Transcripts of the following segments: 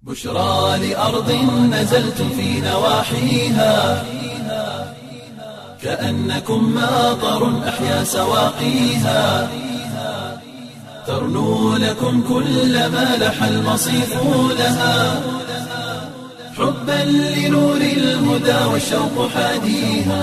بشرى لأرض نزلتم في نواحيها كأنكم ماطر أحيا سواقيها ترنو لكم كل ما لح المصيف لها حبا لنور الهدى والشوق حاديها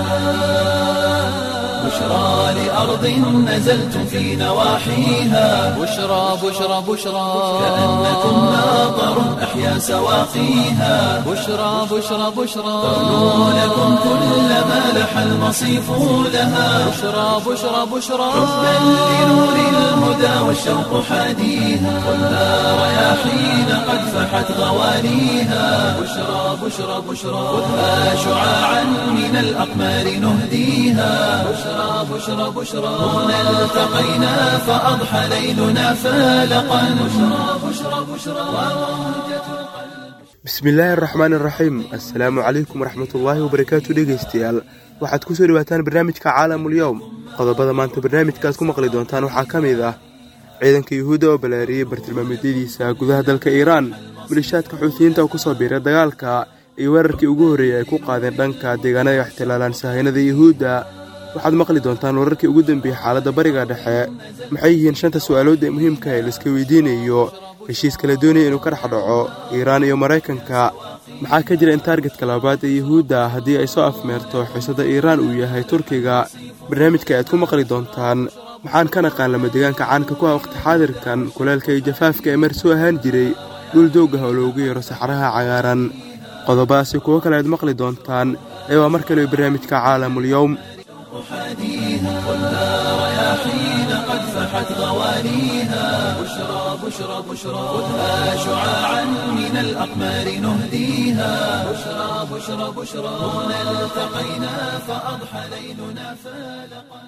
بشرى لأرض نزلتم في نواحيها بشرى بشرى بشرى كأنكم ماطر أحيا سواقيها بشرى بشرى بشرى ترنو لكم كل ما لح المصيف لها بشرى بشرى بشرى حبا لنور الهدى والشوق حاديها خذها رياحين قد فحت غوانيها بشرى بشرى بشرى خذها شعاعا من الأقمار نهديها بشرى بشرى بشرى هنا التقينا فأضحى ليلنا فالقا بشرى بشرى بشرى وموجة bismillaahi araxmaan iraxiim assalaamu calaykum waraxmatullaahi wabarakaatu dhegaystayaal waxaad ku soo dhawaataan barnaamijka caalamulyowm qodobada maanta barnaamijkaad ku maqli doontaan waxaa ka mid ah ciidanka yuhuudda oo balaariyey bartilmaameedyadiisa gudaha dalka iiraan milishaadka xuutiyiinta oo kusoo biiray dagaalka iyo weerarkii ugu horreeyey ay ku qaadeen dhanka deegaanada ixtilaalaan sahaynada yuhuudda waxaad maqli doontaan wararkii ugu dambeeyey xaaladda bariga dhexe maxay yihiin shanta su'aalood ee muhiimka ee laiska weydiinayo heshiis kala doonaya inuu ka dhex dhaco iiraan iyo maraykanka maxaa ka jira in taargetka labaad ee yuhuudda haddii ay soo afmeerto xiisada iiraan uu yahay turkiga barnaamijka ayaad ku maqli doontaan maxaan ka naqaan lama deegaanka caanka ku ah waqti xaadirkan kuleelka iyo jafaafka ee mar soo ahaan jiray dhul doogah oo loogu yeero saxaraha cagaaran qodobadaasi kuwo kale aad maqli doontaan ee waa mar kale barnaamijka caalamulyowm حاديها خذها رياحين قد فحت غوانيها بشرى بشرى بشرى خذها شعاعا من الأقمار نهديها بشرى بشرى بشرى هنا التقينا فأضحى ليلنا فالقا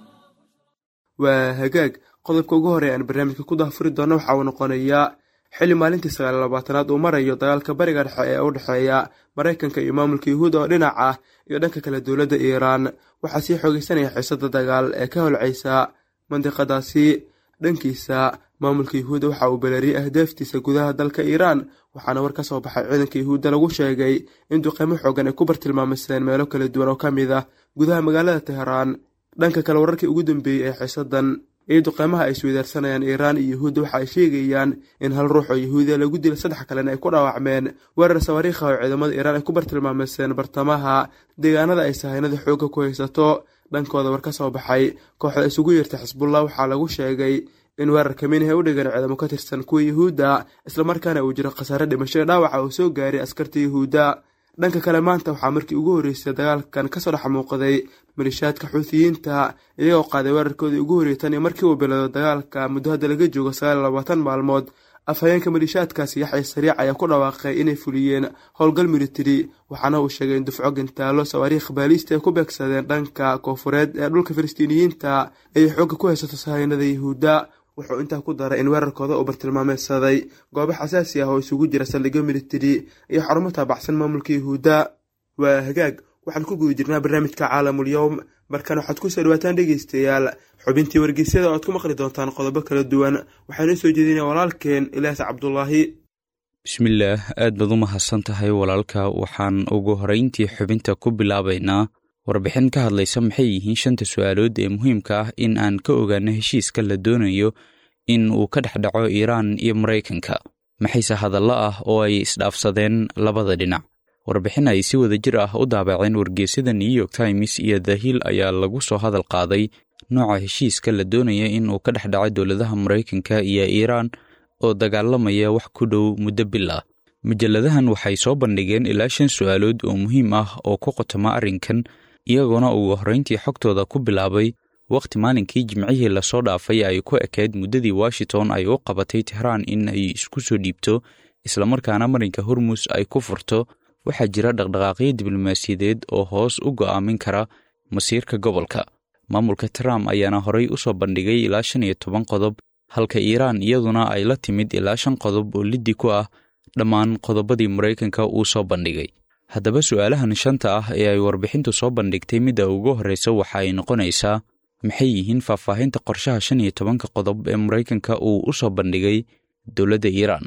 waa hagaag qodobka ugu horey aan barnaamijka ku dahfuri doono waxa uu noqonayaa xilli maalintii sagaal labaatanaad uu marayo dagaalka bariga dhexe ee u dhexeeya maraykanka iyo maamulka yuhuudda oo dhinac ah iyo dhanka kale dowladda iiraan waxaa sii xoogeysanaya xiisada dagaal ee ka holcaysa mandiqadaasi dhankiisa maamulka yuhuudda waxa uu balaariyey ahdaaftiisa gudaha dalka iiraan waxaana war ka soo baxay ciidanka yuhuudda lagu sheegay in duqeymo xoogan ay ku bartilmaamaysteen meelo kala duwan oo ka mid ah gudaha magaalada teheraan dhanka kale wararkii ugu dambeeyey ee xiisadan iyo duqeymaha ay isweydaarsanayaan iiraan iyo yuhuudda waxa ay sheegayaan in hal ruux oo yuhuudiya lagu dilay saddex kalena ay ku dhaawacmeen weerar sawaariikha oo ciidamada iiraan ay ku bartilmaamaysteen bartamaha deegaanada ay sahaynada xoogga ku haysato dhankooda war ka soo baxay kooxda isugu yeerta xisbullah waxaa lagu sheegay in weerar kamiinah ay u dhigan ciidamo ka tirsan kuwa yuhuudda islamarkaana uu jiro khasaare dhimasho dhaawaca uu soo gaaray askarta yuhuudda dhanka kale maanta waxaa markii ugu horreysay dagaalkan kasoo dhex muuqday malishaadka xuutiyiinta iyagoo qaaday weerarkoodii ugu horreeyay tan iyo markii uu bilowdo dagaalka muddo hadda laga joogo sagaal iyo labaatan maalmood afhayeenka malishaadkaasi yaxya sariic ayaa ku dhawaaqay inay fuliyeen howlgal militari waxaana uu sheegay in dufco gantaalo sawaariikh baaliista ay ku beegsadeen dhanka koofureed ee dhulka filistiiniyiinta ay xoogga ku haysato sahaynada yuhuudda wuxuu intaa ku daray in weerarkooda uu bartilmaameysaday goobo xasaasi ah oo isugu jira saldhigyo militari iyo xarumo taabacsan maamulka yuhuudda waa hagaag waxaan ku guda jirnaa barnaamijka caalamulyowm markan waxaad ku soo dhawaataan dhegeystayaal xubintii wargeysyada oo aad ku maqli doontaan qodobo kala duwan waxaana soo jeedinaya walaalkeen ilaas cabdulaahi bismillaah aad baad u mahadsan tahay walaalka waxaan ugu horeyntii xubinta ku bilaabaynaa warbixin ka hadlaysa maxay yihiin shanta su-aalood ee muhiimka ah in aan ka ogaano heshiiska la doonayo in uu ka dhex dhaco iiraan iyo maraykanka maxayse hadallo ah oo ay isdhaafsadeen labada dhinac warbixin ay si wada jir ah u daabaceen wargeysyada new york times iyo the hill ayaa lagu soo hadal qaaday nooca heshiiska la doonaya in uu ka dhex dhaco dowladaha maraykanka iyo iiraan oo dagaalamaya wax ku dhow muddo bil ah mujalladahan waxay soo bandhigeen ilaa shan su-aalood oo muhiim ah oo ku qotoma arrinkan iyagoona ugu horrayntii xogtooda ku bilaabay wakhti maalinkii jimcihii lasoo dhaafay ay ku ekayd muddadii washington ay u qabatay tehraan in ay isku soo dhiibto islamarkaana marinka hormus ay ku furto waxaa jira dhaqdhaqaaqyo diblomaasiyadeed oo hoos u go'aamin kara masiirka gobolka maamulka trump ayaana horay u soo bandhigay ilaa shan iyo toban qodob halka iiraan iyaduna ay la timid ilaa shan qodob oo liddi ku ah dhammaan qodobadii maraykanka uu soo bandhigay haddaba su'aalahan shanta ah ee ay warbixintu soo bandhigtay midda ugu horreysa waxa ay noqonaysaa maxay yihiin faahfaahinta qorshaha shan iyo tobanka qodob ee maraykanka uu u soo bandhigay dowladda iiraan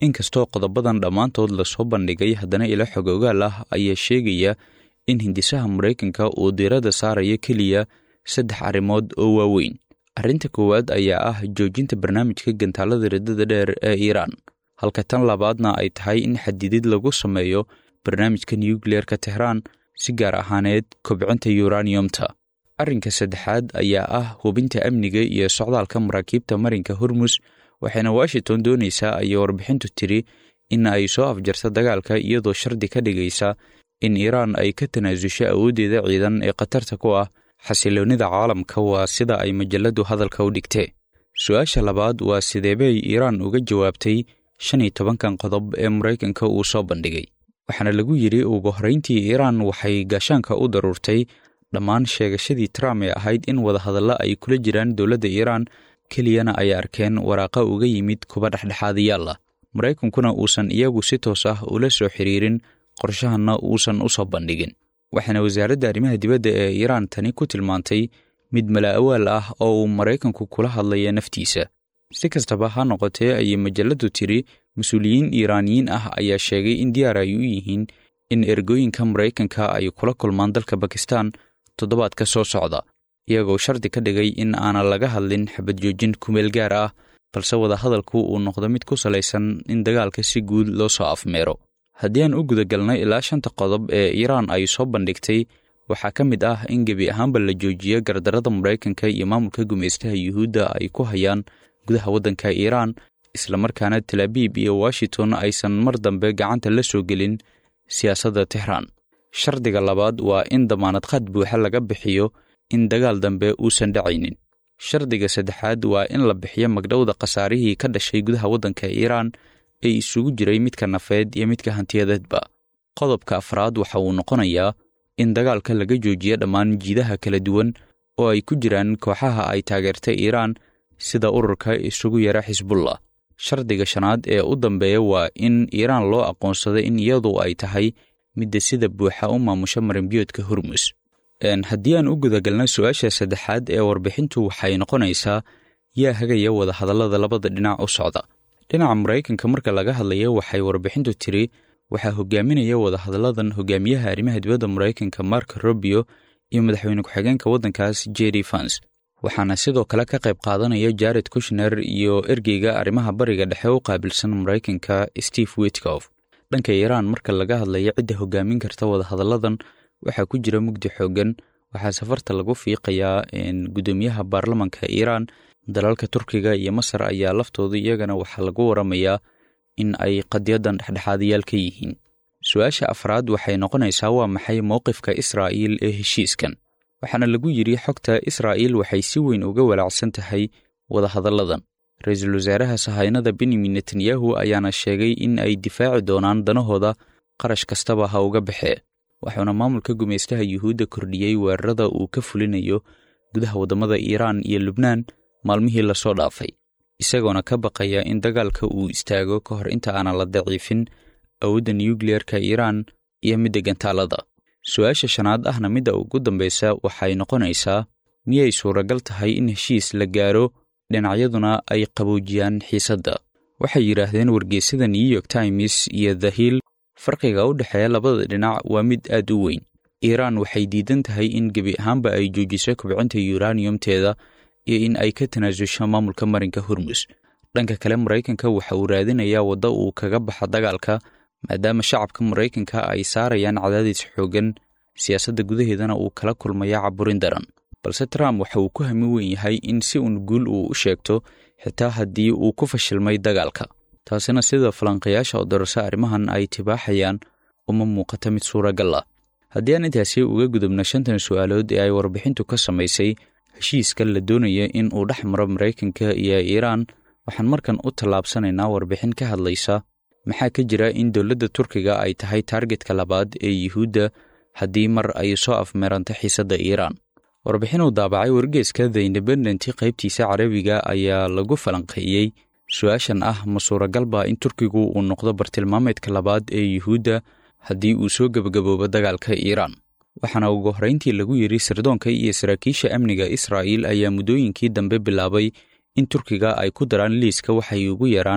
inkastoo qodobadan dhammaantood lasoo bandhigay haddana ilo xog ogaal ah ayaa sheegaya in hindisaha maraykanka uu diiradda saarayo keliya saddex arrimood oo waaweyn arrinta koowaad ayaa ah joojinta barnaamijka gantaalada riddada dheer ee iiraan halka tan labaadna ay tahay in xadidid lagu sameeyo barnaamijka nukliyeerka tehraan si gaar ahaaneed kobcinta yuraniyumta arrinka saddexaad ayaa ah hubinta amniga iyo socdaalka maraakiibta marinka hormus waxayna washington doonaysaa ayay warbixintu tiri in ay soo afjarta dagaalka iyadoo shardi ka dhigaysa in iiraan ay ka tanaasusho awooddeeda ciidan ee khatarta ku ah xasiloonnida caalamka waa sida ay majaladu hadalka u dhigtee su-aasha labaad waa sideebay iiraan uga jawaabtay shan iyo tobankan qodob ee maraykanka uu soo bandhigay waxaana lagu yidhi ugu horrayntii iiraan waxay gaashaanka u daruurtay dhammaan sheegashadii trump ee ahayd in wadahadalla ay kula jiraan dowladda iiraan keliyana ay arkeen waraaqa uga yimid kuba dhexdhexaadayaal ah maraykankuna uusan iyagu si toos ah ula soo xiriirin qorshahanna uusan u soo bandhigin waxaana wasaaradda arrimaha dibadda ee iiraan tani ku tilmaantay mid mala'awaal ah oo uu maraykanku kula hadlaya naftiisa si kastaba ha noqotee ayay majaladu tiri mas-uuliyiin iiraaniyiin ah ayaa sheegay in diyaar ay u yihiin in ergooyinka maraykanka ay kula kulmaan dalka bakistan toddobaadka soo socda iyagoo shardi ka dhigay in aanan laga hadlin xabad joojin kumeel gaar ah balse wadahadalku uu noqdo mid ku salaysan in dagaalka si guud loo soo afmeero haddii aan u gudagalnay ilaa shanta qodob ee iiraan ay soo bandhigtay waxaa ka mid ah in gebi ahaanba la joojiyo gardarada maraykanka iyo maamulka gumaystaha yuhuudda ay ku hayaan gudaha waddanka iiraan islamarkaana talaabiib iyo washington aysan mar dambe gacanta la soo gelin siyaasadda tehraan shardiga labaad waa in damaanad qad buuxa laga bixiyo in dagaal dambe uusan dhacaynin shardiga saddexaad waa in la bixiyo magdhowda khasaarihii ka dhashay gudaha waddanka iiraan ee isugu jiray midka nafeed iyo midka hantiyadeedba qodobka afraad waxa uu noqonayaa in dagaalka laga joojiyo dhammaan jiidaha kala duwan oo ay ku jiraan kooxaha ay taageertay iiraan sida ururka isugu yara xisbullah shardiga shanaad ee u dambeeya waa in iiraan loo aqoonsaday in iyadu ay tahay midda sida buuxa u maamusha marinbiyoodka hormus haddii aan u gudagalna su-aasha saddexaad ee warbixintu waxay noqonaysaa yaa hagaya wadahadallada labada dhinac u socda dhinaca maraykanka marka laga hadlaya waxay warbixintu tiri waxaa hogaaminaya wadahadalladan hogaamiyaha arrimaha dibadda maraykanka mark robio iyo madaxweyne ku-xigeenka waddankaas jerry fans waxaana sidoo kale ka qayb qaadanaya jared kushner iyo ergeyga arrimaha bariga dhexe u qaabilsan maraykanka steve witkof dhanka iiraan marka laga hadlaya cidda hogaamin karta wadahadalladan waxaa ku jira mugdi xooggan waxaa safarta lagu fiiqayaa guddoomiyaha baarlamanka iiraan dalalka turkiga iyo masar ayaa laftooda iyagana waxaa lagu waramayaa in ay qadyadan dhexdhexaadayaal ka yihiin su-aasha afraad waxay noqonaysaa waa maxay mowqifka israa'iil ee heshiiskan waxaana lagu yidhi xogta israa'iil waxay si weyn uga walaacsan tahay wadahadalladan ra-iisul wasaaraha sahaynada benyamin netanyahu ayaana sheegay in ay difaaci doonaan danahooda qarash kastaba ha uga baxee waxuuna maamulka gumaystaha yuhuudda kordhiyey weerarada uu ka fulinayo gudaha waddamada iiraan iyo lubnaan maalmihii lasoo dhaafay isagoona ka baqaya in dagaalka uu istaago ka hor inta aanan la daciifin awoodda nukliyeerka iiraan iyo midda gantaalada su-aasha shanaad ahna midda ugu dambaysa waxay noqonaysaa miyay suuragal tahay in heshiis la gaaro dhinacyaduna ay qaboojiyaan xiisadda waxay yidhaahdeen wargeysyada new york times iyo the hill farqiga u dhexeeya labada dhinac waa mid aad u weyn iiraan waxay diidan tahay in gebi ahaanba ay joojiso kobcinta yuraniyumteeda iyo in ay ka tanaasusho maamulka marinka hormus dhanka kale maraykanka waxa uu raadinayaa waddo uu kaga baxa dagaalka maadaama shacabka maraykanka ay saarayaan cadaadis xooggan siyaasadda gudaheedana uu kala kulmaya caburin daran balse trump waxa uu ku hami weyn yahay in si uun guul uu u sheegto xitaa haddii uu ku fashilmay dagaalka taasina sida falanqayaasha oo darasa arrimahan ay tibaaxayaan uma muuqata mid suuragal ah haddii aan intaasi uga gudubno shantan su'aalood ee ay warbixintu ka samaysay heshiiska la doonaya in uu dhex maro maraykanka iyo iiraan waxaan markan u tallaabsanaynaa warbixin ka hadlaysa maxaa ka jira in dowladda turkiga ay tahay taargetka labaad ee yuhuudda haddii mar ay soo afmeeranta xiisadda iiraan warbixin uu daabacay wargeeska the independent qaybtiisa carabiga ayaa lagu falanqeeyey su-aashan ah ma suuragalba in turkigu uu noqdo bartilmaameedka labaad ee yuhuudda haddii uu soo gebagaboobo dagaalka iiraan waxaana ugu horrayntii lagu yidhi sirdoonka iyo saraakiisha amniga israa'iil ayaa muddooyinkii dambe bilaabay in turkiga ay ku daraan liiska waxay ugu yaraan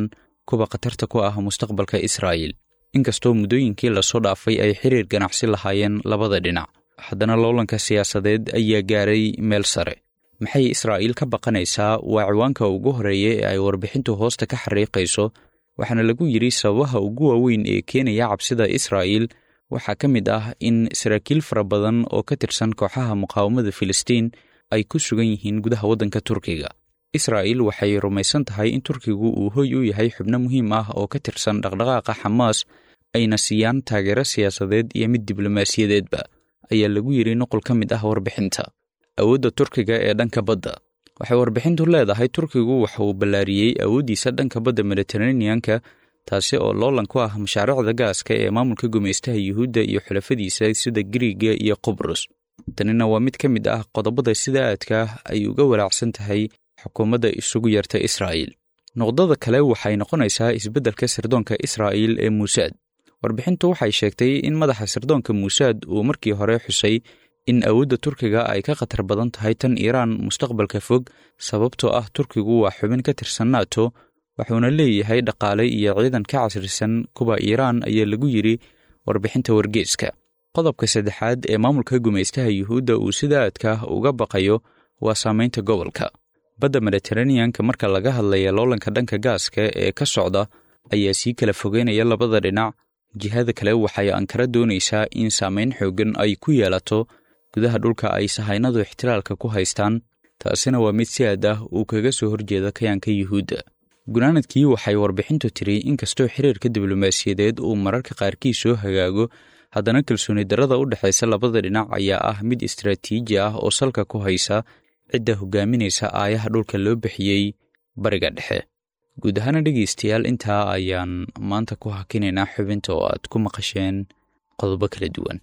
kuwa khatarta ku ah mustaqbalka israa'iil inkastoo muddooyinkii lasoo dhaafay ay xiriir ganacsi lahaayeen labada dhinac haddana loolanka siyaasadeed ayaa gaaray meel sare maxay israa'iil ka baqanaysaa waa ciwaanka ugu horeeya ee ay warbixintu hoosta ka xariiqayso waxaana lagu yidhi sababaha ugu waaweyn ee keenaya cabsida israa'iil waxaa ka mid ah in saraakiil fara badan oo ka tirsan kooxaha muqaawamada filistiin ay ku sugan yihiin gudaha waddanka turkiga israa'iil waxay rumaysan tahay in turkigu uu hoy u yahay xubno muhiim ah oo ka tirsan dhaqdhaqaaqa xamaas ayna siiyaan taageero siyaasadeed iyo mid diblomaasiyadeedba ayaa lagu yidhi nuqul ka mid ah warbixinta awoodda turkiga ee dhanka badda waxay warbixintu leedahay turkigu waxa uu ballaariyey awooddiisa dhanka badda mediteraneanka taasi oo loolan ku ah mashaariicda gaaska ee maamulka gumaystaha yuhuudda iyo xulafadiisa sida giriiga iyo qubrus tanina waa mid ka mid ah qodobada sida aadka ay uga walaacsan tahay xukuumadda isugu yarta israa'iil noqdada kale waxay noqonaysaa isbeddelka sirdoonka israa'iil ee muusaad warbixintu waxay sheegtay in madaxa sirdoonka muusaad uu markii hore xusay in awoodda turkiga ay ka khatar badan tahay tan iiraan mustaqbalka fog sababtoo ah turkigu waa xubin ka tirsan nato wuxuuna leeyahay dhaqaale iyo ciidan ka casrisan kuwa iiraan ayaa lagu yidhi warbixinta wargeeska qodobka saddexaad ee maamulka gumaystaha yuhuudda uu sida aadka uga baqayo waa saamaynta gobolka badda mediteraneanka marka laga hadlaya loolanka dhanka gaaska ee ka socda ayaa sii kala fogeynaya labada dhinac jihada kale waxay ankara doonaysaa in saamayn xooggan ay ku yeelato gudaha dhulka ay sahaynadu ixtiraalka ku haystaan taasina waa mid si aad ah uu kaga soo horjeeda kayaanka yuhuudda gunaanadkii waxay warbixintu tiri inkastoo xiriirka diblomaasiyadeed uu mararka qaarkii soo hagaago haddana kalsooni darrada u dhexaysa labada dhinac ayaa ah mid istaraatiiji ah oo salka ku haysa cidda hogaaminaysa aayaha dhulka loo bixiyey bariga dhexe guud ahaana dhegaystayaal intaa ayaan maanta ku hakinaynaa xubinta oo aad ku maqasheen qodobo kala duwan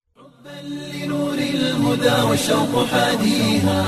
لنور الهدى والشوق حاديها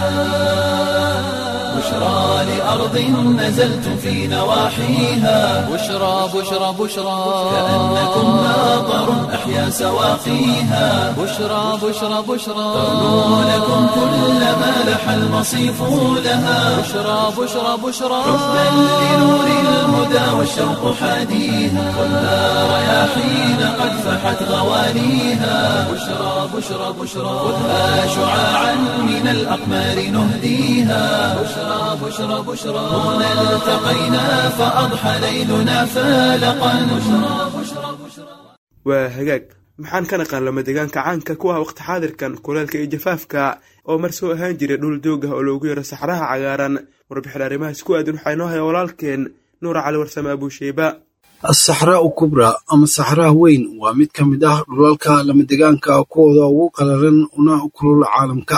بشرى لأرض نزلت في نواحيها بشرى بشرى بشرى كأنكم ماطر أحيا سواقيها بشرى بشرى بشرى تغنو لكم كل ما لح المصيف لها بشرى بشرى بشرى حبا لنور الهدى والشوق حاديها خذها رياحين قد فحت غوانيها بشرى بشرى بشرى خذها شعاعا من الأقمار نهديها بشرى بشرى بشرى هنا التقينا فأضحى ليلنا فالقا بشرى بشرى بشرى waa hagaag maxaan ka naqaan lama deegaanka caanka ku ah waqti xaadirkan kuleelka iyo jafaafka oo mar soo ahaan jiray dhul doog ah oo loogu yaro saxraha cagaaran warbixin arrimahaas ku aadan waxaa inoo haya walaalkeen nuura cali warsame abuusheyba asaxraa u kubraa ama saxraha weyn waa mid ka mid ah dhulalka lamadegaanka kuwooda ugu qalalan una kulul caalamka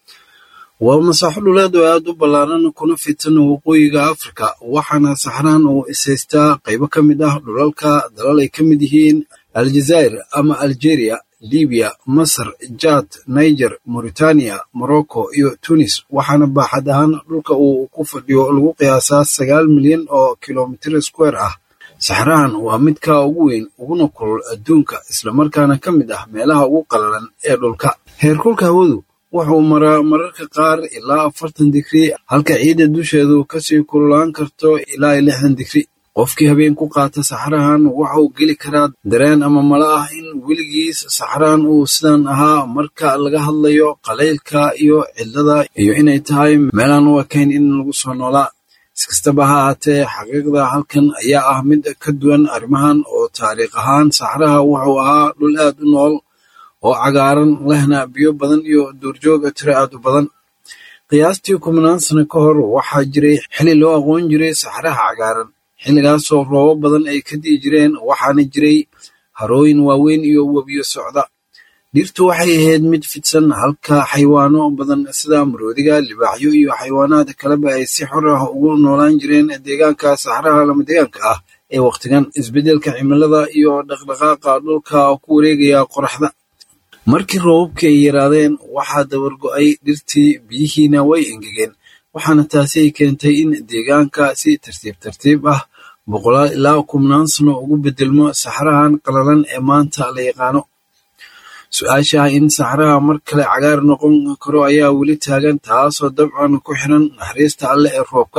waa masaaxo dhuleed oo aad u ballaaran kuna fitan waqooyiga afrika waxaana saxraan uu isaystaa qaybo ka mid ah dhulalka dalal ay ka mid yihiin aljazaa'ir ama algeria libiya masar jad niger mauritania morocco iyo tunis waxaana baaxad ahaan dhulka uu ku fadhiyo lagu qiyaasaa sagaal milyan oo kilomitir square ah saxrahan waa midka ugu weyn uguna kulul adduunka islamarkaana ka mid ah meelaha ugu qalalan ee dhulka heerkulka hawadu wuxuu maraa mararka qaar ilaa afartan digri halka ciidda dusheedu kasii kululaan karto ilaa lixdan digri qofkii habeen ku qaata saxrahan waxa uu geli karaa dareen ama mala ah in weligiis saxrahan uu sidan ahaa marka laga hadlayo qalaylka iyo cidlada iyo inay tahay meelaan u ekayn in lagu soo noolaa iskastaba ha ahaatee xaqiiqda halkan ayaa ah mid ka duwan arrimahan oo taariikh ahaan saxraha wuxuu ahaa dhul aad u nool oo cagaaran lehna biyo badan iyo duurjooga tiro aad u badan qiyaastii kumanaan sano ka hor waxaa jiray xili loo aqoon jiray saxraha cagaaran xilligaasoo roobo badan ay ka di'i jireen waxaana jiray harooyin waaweyn iyo webiyo socda dhirtu waxay ahayd mid fidsan halka xayawaano badan sida maroodiga libaaxyo iyo xayawaanaad kaleba ay si xor ah ugu noolaan jireen deegaanka saxraha lama deegaanka ah ee wakhtigan isbeddelka cimilada iyo dhaqdhaqaaqa dhulka ku wareegaya qoraxda markii roobabkii ay yaraadeen waxaa dabargo'ay dhirtii biyihiina way engegeen waxaana taasi ay keentay in deegaanka si tartiib tartiib ah boqolaal ilaa kumnaan sano ugu beddelmo saxrahan qalalan ee maanta la yaqaano su-aasha ah in saxraha mar kale cagaar noqon karo ayaa weli taagan taasoo dabcan ku xiran naxariista alleh ee roobka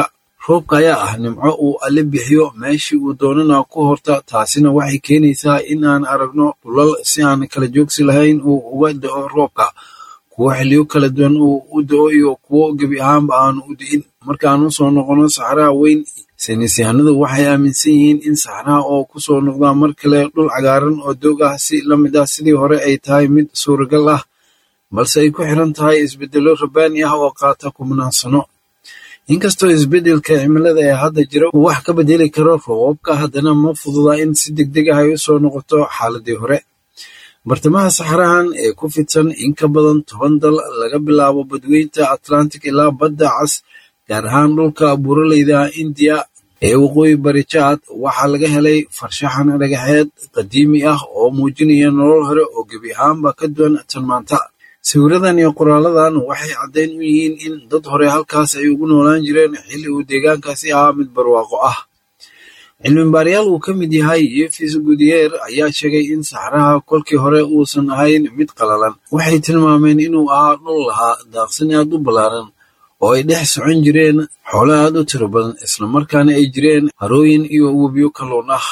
roobka ayaa ah nimco uu alle bixiyo meeshii uu doonana ku horta taasina waxay keenaysaa in aan aragno dhulal si aan kala joogsi lahayn uu uga da'o roobka kuwo xiliyo kala duwan uu u da'o iyo kuwo gebi ahaanba aanu u di'in markaan u soo noqono saxraha weyn saynisyahanadu waxay aaminsan yihiin in saxraha oo ku soo noqdaa mar kale dhul cagaaran oo doog ah si la mid ah sidii hore ay tahay mid suuragal ah balse ay ku xiran tahay isbeddello rabbaani ah oo qaata kumnaan sano inkastoo isbeddelka cimilada ee hadda jira uu wax ka bedeli karo roobabka haddana ma fududa in si degdeg ah ay u soo noqoto xaaladii hore bartamaha saxarahan ee ku fidsan in ka badan toban dal laga bilaabo badweynta atlantic ilaa badda cas gaar ahaan dhulka buuraleyda indiya ee waqooyi bari jaad waxaa laga helay farshaxan dhagaxeed qadiimi ah oo muujinaya nolol hore oo gebi ahaanba ka duwan tan maanta sawiradan iyo qoraaladan waxay caddayn u yihiin in dad hore halkaas ay ugu noolaan jireen xilli uu deegaankaasi ahaa mid barwaaqo ah cilmibaarayaal uu ka mid yahay yefis gudiyeer ayaa sheegay in saxraha kolkii hore uusan ahayn mid qalalan waxay tilmaameen inuu ahaa dhul lahaa daaqsin aad u ballaaran oo ay dhex socon jireen xoolo aad u tiro badan islamarkaana ay jireen harooyin iyo webiyo kalluun ah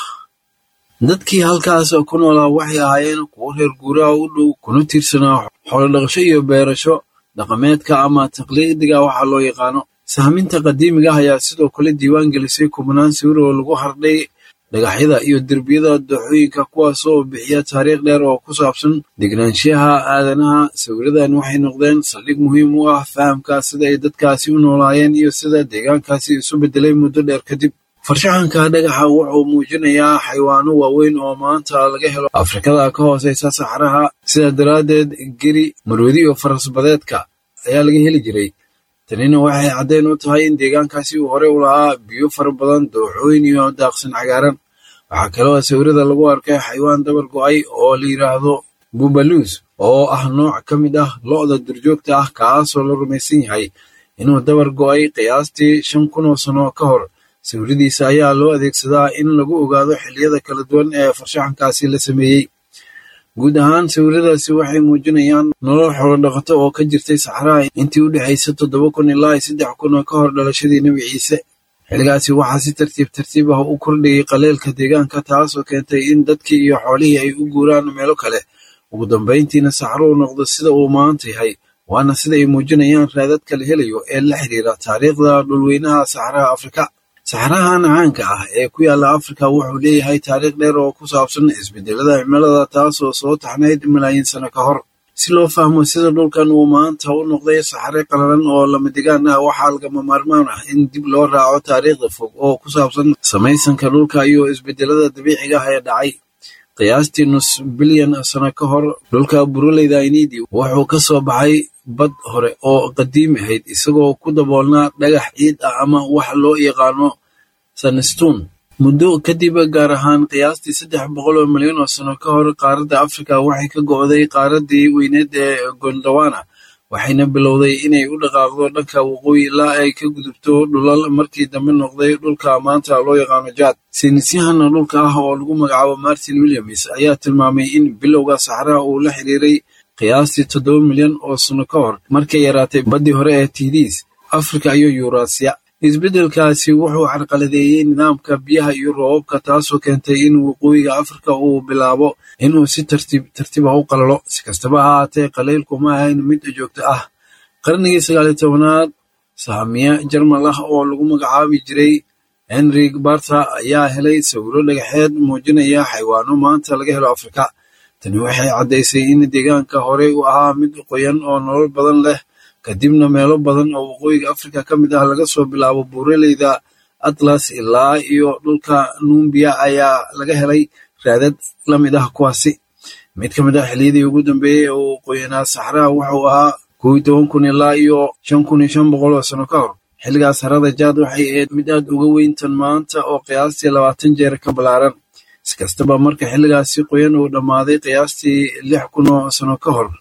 dadkii halkaas ku noolaa waxay ahaayeen kuwo reer guuraha u dhow kuna tiirsanaa xoolodhaqasho iyo beerasho dhaqameedka ama taqliidiga waxa loo yaqaano sahminta qadiimiga ah ayaa sidoo kale diiwaan gelisay kubnaan sawir oo lagu hardhay dhagaxyada iyo derbiyada dooxooyinka kuwaas oo bixiya taariikh dheer oo ku saabsan degnaanshiyaha aadanaha sawiradan waxay noqdeen saldhig muhiim u ah fahamka sida ay dadkaasi u noolaayeen iyo sida deegaankaasi isu beddelay muddo dheer kadib farshaxanka dhagaxa wuxuu muujinayaa xayawaano waaweyn oo maanta laga helo afrikada ka hooseysa saxaraha sidaa daraaddeed geri marwadi iyo farasbadeedka ayaa laga heli jiray tanina waxay caddayn u tahay in deegaankaasi uu horey u lahaa biyo fara badan dooxooyin iyo daaqsin cagaaran waxaa kaloo sawirada lagu arkay xayawaan dabar go'ay oo la yidhaahdo bubaluus oo ah nooc ka mid ah lo'da durjoogta ah kaasoo la rumaysan yahay inuu dabar go'ay qiyaastii shan kun oo sano ka hor sawiradiisa ayaa loo adeegsadaa in lagu ogaado xilliyada kala duwan ee farshaxankaasi la sameeyey guud ahaan sawiradaasi waxay muujinayaan nolol xoolodhaqato oo ka jirtay saxraha intii u dhexaysa toddoba kun ilaa saddex kun oo ka hor dhalashadii nebi ciise xilligaasi waxaa si tartiib tartiib ah u kordhayay qaleelka deegaanka taasoo keentay in dadkii iyo xoolihii ay u guuraan meelo kale ugu dambayntiina saxruhu noqdo sida uu maanta yahay waana sida ay muujinayaan raadadka la helayo ee la xiriira taariikhda dhulweynaha saxraha afrika saxrahan caanka ah ee ku yaalla afrika wuxuu leeyahay taariikh dheer oo ku saabsan isbedelada cimilada taasoo soo taxnayd malaayiin sano ka hor si loo fahmo sida dhulkan uu maanta u noqday saxare qalalan oo lamadegaan ah waxaa lagama maarmaan ah in dib loo raaco taariikhda fog oo ku saabsan samaysanka dhulka iyo isbedelada dabiiciga ah ee dhacay qiyaastii nus bilyan sano ka hor dhulka buruleyda inidi wuxuu ka soo baxay bad hore oo qadiimi ahayd isagoo ku daboolnaa dhagax ciid ah ama wax loo yaqaano sanstone muddo kadib gaar ahaan qiyaastii saddex boqol oo milyan oo sano ka hor qaaradda afrika waxay ka go'day qaaraddii weyneed ee gondawana waxayna bilowday inay u dhaqaaqdo dhanka waqooyi ilaa ay ka gudubto dhulal markii dambe noqday dhulka maanta loo yaqaano jaad saynisyahana dhulka ah oo lagu magacaabo martin williams ayaa tilmaamay in bilowga saxraha uu la xiriiray qiyaastii toddoba milyan oo sano ka hor markay yaraatay baddii hore ee tidiis afrika iyo yuurasiya isbeddelkaasi wuxuu carqaladeeyey nidaamka biyaha iyo roobabka taasoo keentay in waqooyiga afrika uu bilaabo inuu si tartiib tartiib ah u qalalo si kastaba ha ahaatee qalaylku ma ahayn mid joogto ah qarnigii sagaaliyo tobanaad sahamiye jarmal ah oo lagu magacaabi jiray henrik barta ayaa helay sawiro dhagaxeed muujinaya xayawaano maanta laga helo afrika tani waxay caddaysay in deegaanka horey u ahaa mid qoyan oo nolol badan leh kadibna meelo badan oo waqooyiga afrika ka mid ah laga soo bilaabo buuraleyda atlas ilaa iyo dhulka numbiya ayaa laga helay raadad la mid ah kuwaasi mid ka mid ah xiliyadii ugu dambeeyey ee uu qoyanaa saxraha wuxuu ahaa kow iyo toban kun ilaa iyo shan kun iyo shan boqol oo sano ka hor xilligaas harada jaad waxay ahayd mid aad uga weyntan maanta oo qiyaastii labaatan jeer ka ballaaran si kastaba marka xilligaasi qoyan uu dhammaaday qiyaastii lix kun oo sano ka hor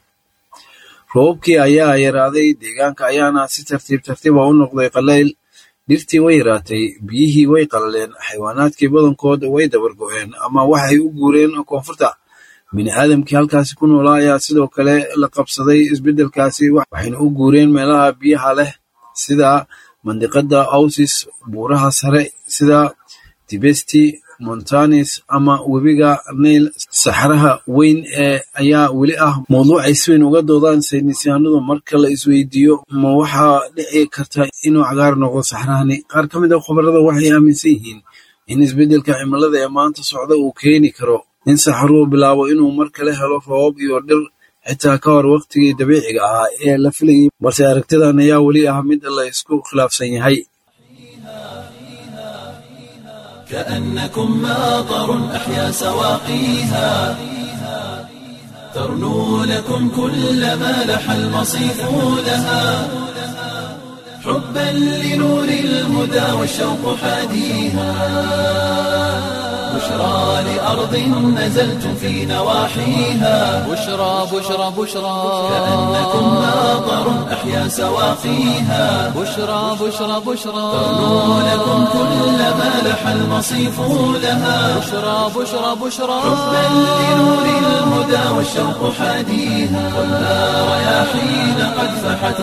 roobabkii ayaa yaraaday deegaanka ayaana si tartiib tartiiba u noqday qalayl dhirtii way yaraatay biyihii way qalaleen xayawaanaadkii badankood way dabargo'een ama waxay u guureen koonfurta bini aadamkii halkaasi ku noolaa ayaa sidoo kale la qabsaday isbeddelkaasi waxayna u guureen meelaha biyaha leh sida mandiqada ausis buuraha sare sida tibesti montanis ama webiga nail saxaraha weyn ee ayaa weli ah mawduuc ay si weyn uga doodaan saynisyahanadu marka la isweydiiyo ma waxaa dhici karta inuu cagaar noqdo saxarahani qaar ka mid a khubarada waxay aaminsan yihiin in isbeddelka cimilada ee maanta socda uu keeni karo in saxaruhu bilaabo inuu mar kale helo roobab iyo dhir xitaa ka hor wakhtigii dabiiciga ahaa ee la filayay balse aragtidan ayaa weli ah mid la isku khilaafsan yahay كأنكم ماطر أحيا سواقيها ترنو لكم كل ما لح المصيف لها حبا لنور الهدى والشوق حاديها بشرى لأرض نزلتم في نواحيها بشرى بشرى بشرى كأنكم ماطر أحيا سواقيها بشرى بشرى بشرى ترنو لكم كل ما لح المصيف لها بشرى بشرى بشرى حبا لنور الهدى والشوق حاديها خذها رياحين قد فحت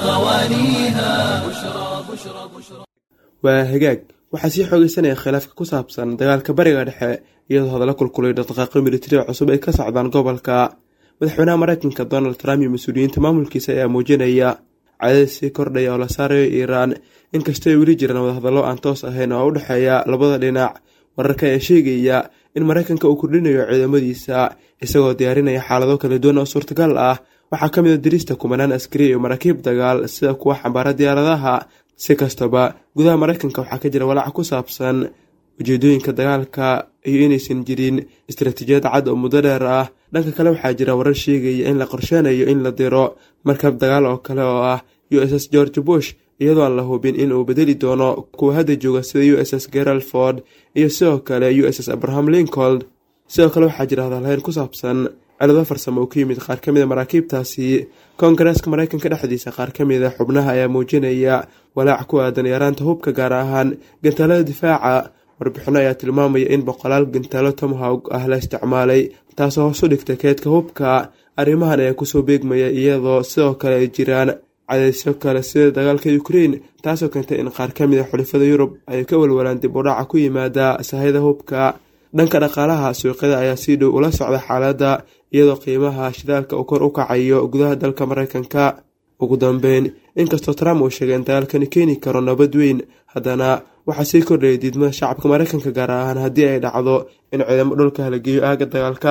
غوانيها بشرى بشرى بشرى waa hagaag waxaa sii xoogeysanaya khilaafka ku saabsan dagaalka bariga dhexe iyadoo hadalla kulkulay dhaqdhaqaaqyo militariga cusub ay ka socdaan gobolka madaxweynaha mareykanka donald trump iyo mas-uuliyiinta maamulkiisa ayaa muujinaya cadadii sii kordhaya oo la saarayo iiraan inkastoo ay weli jiraan wadahadallo aan toos ahayn oo u dhexeeya labada dhinac wararka ayaa sheegaya in mareykanka uu kordhinayo ciidamadiisa isagoo diyaarinaya xaalado kala duwan oo suurtagal ah waxaa ka mid a dirista kumanaan askari iyo maraakiib dagaal sida kuwa xambaara diyaaradaha si kastaba gudaha mareykanka waxaa ka jira walaaca ku saabsan ujeedooyinka dagaalka iyo inaysan jirin istaraatiijiyad cad oo muddo dheer ah dhanka kale waxaa jira warar sheegaya in la qorsheynayo in la diro markab dagaal oo kale oo ah u s s george bush iyadoo aan la hubin in uu bedeli doono kuwa hadda jooga sida u s s gerald ford iyo sidoo kale u s s abraham lincold sidoo kale waxaa jira hadalhayn ku saabsan cilado farsamo oo ku yimid qaar ka mid a maraakiibtaasi koongareeska mareykanka dhexdiisa qaar ka mid a xubnaha ayaa muujinaya walaac ku aadan yaraanta hubka gaar ahaan gantaalada difaaca warbixino ayaa tilmaamaya in boqolaal gantaalo tomhawg ah la isticmaalay taasoo hoos u dhigta keedka hubka arrimahan ayaa kusoo beegmaya iyadoo sidoo kale ay jiraan cadaysyo kale sida dagaalka ukrein taasoo keentay in qaar ka mid a xulifada yurub ay ka walwalaan dib u dhaca ku yimaada sahayda hubka dhanka dhaqaalaha suuqyada ayaa sii dhow ula socda xaaladda iyadoo qiimaha shidaalka uu kor u kacayo gudaha dalka mareykanka ugu dambeyn inkastoo trump uu sheegay in dagaalkani keeni karo nabad weyn haddana waxaa sii kordhayay diidmada shacabka mareykanka gaar ahaan haddii ay dhacdo in ciidamo dhulka halageeyo aaga dagaalka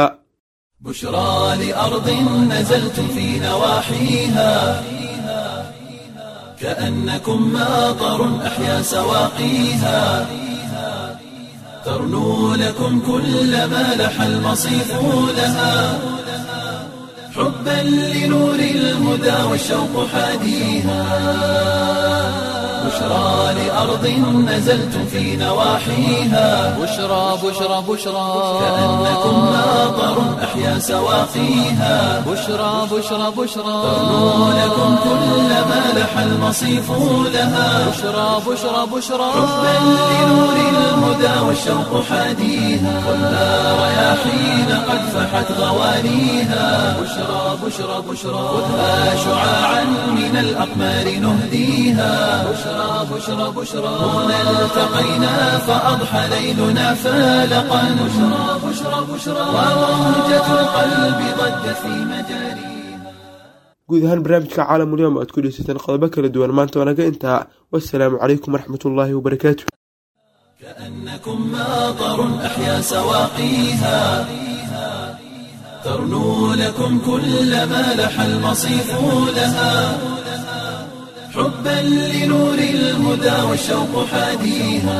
بشرى لأرض نزلتم في نواحيها كأنكم ماطر أحيا سواقيها ترنو لكم كل ما لح المصيف لها حبا لنور الهدى والشوق حاديها بشرى لأرض نزلتم في نواحيها بشرى بشرى بشرى كأنكم ماطر أحيا سواقيها بشرى بشرى بشرى ترنو لكم كل ما لح المصيف لها بشرى بشرى بشرى حبا لنور الهدى والشوق حاديها خذها رياحين قد فحت غوانيها بشرى بشرى بشرى خذها شعاعا من الأقمار نهديها بشرى بشرى بشرى هنا التقينا فأضحى ليلنا فالقا بشرى بشرى بشرى وموجة القلب ضجت في مجاريها guud ahaan barnaamijka caalamulyoom aad ku dheysateen qodobo kala duwan maanta wanaga intaa wasalaamu calaykum waraxmatullaahi wabarakaatu كأنكم ماطر أحيا سواقيها ترنو لكم كل ما لح المصيف لها حبا لنور الهدى والشوق حاديها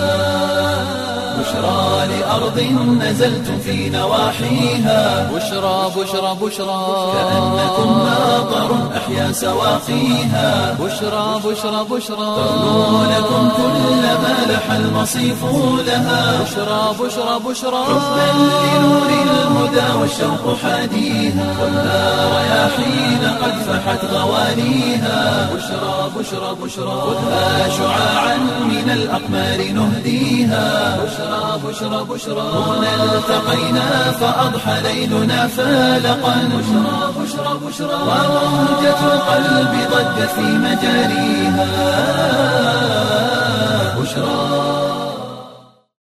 بشرى لأرض نزلتم في نواحيها بشرى بشرى بشرى كأنكم ماطر أحيا سواقيها بشرى بشرى بشرى ترنو لكم كل ما لح المصيف لها بشرى بشرى بشرى حبا لنور الهدى والشوق حاديها خذها رياحين قد فحت غوانيها بشرى بشرى بشرى خذها شعاعا من الأقمار نهديها بشرى بشرى بشرى هنا التقينا فأضحى ليلنا فالقا بشرى بشرى بشرى وموجة القلب ضجت في مجاريها بشرى